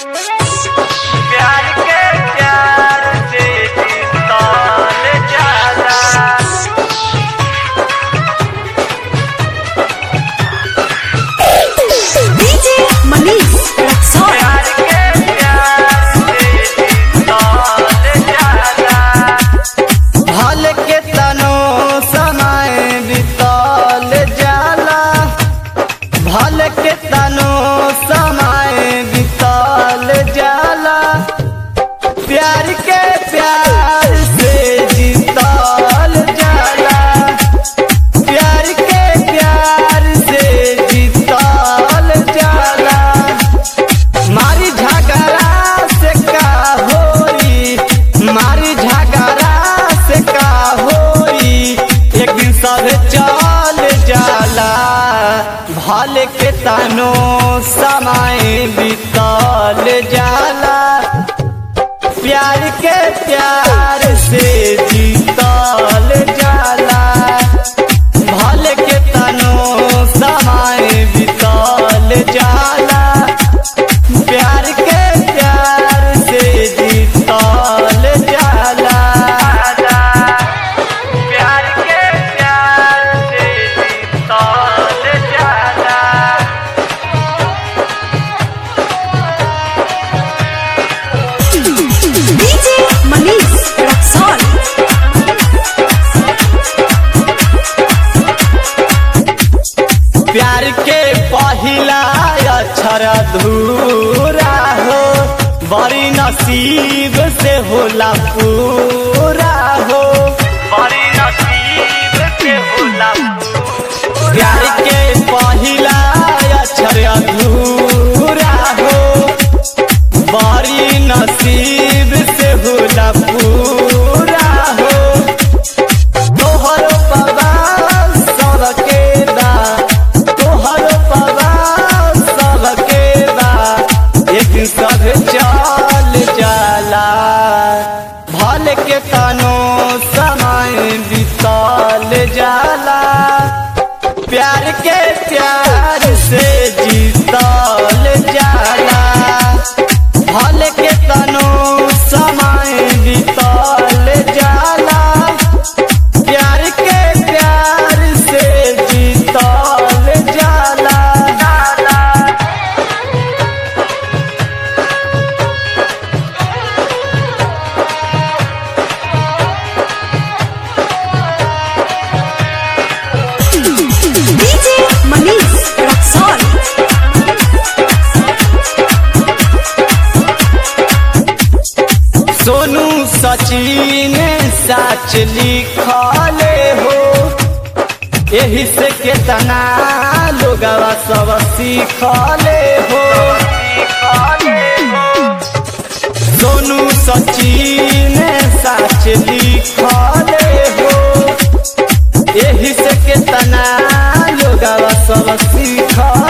प्यार के प्यार से तौल जाला DJ Manish Raksol प्यार के प्यार से तौल जाला भल के तनो समय बितल जाला भल के तनो समय बितल जाला प्यार के प्यार से जीतल जाला प्यार के प्यार से जीतल जाला मारी झगड़ा से का होई मारी झगड़ा से का होई एक दिन सब चल जाला भल के तनो समय बीतल जाला प्यार के प्यार से जीतल जाला भल के तनो समय बीतल जाला प्यार के प्यार से जीतल जाला प्यार के प्यार से तौल जाला DJ Manish Raksol प्यार के पहिला अक्षर अधूरा हो बड़ी नसीब से होला पूरा हो बड़ी नसीब से होला प्यार के पहिला अक्षर अधूरा हो बड़ी नसीब से होला पूरा हो तोहर पवा सबके बा तोहर पवा सबके बा एक दिन सब चल जाला भल के तनो समय बीतल जाला प्यार के प्यार से जीतल जाला भल के तनो समय बीतल जाला प्यार के प्यार से जीतल जाला DJ Manish Raksol Sonu Sachin साच लिखले हो यही से केतना लोगवा सब सीखले हो सोनू सचिन साच लिखले हो यही से केतना लोगवा सब सीखले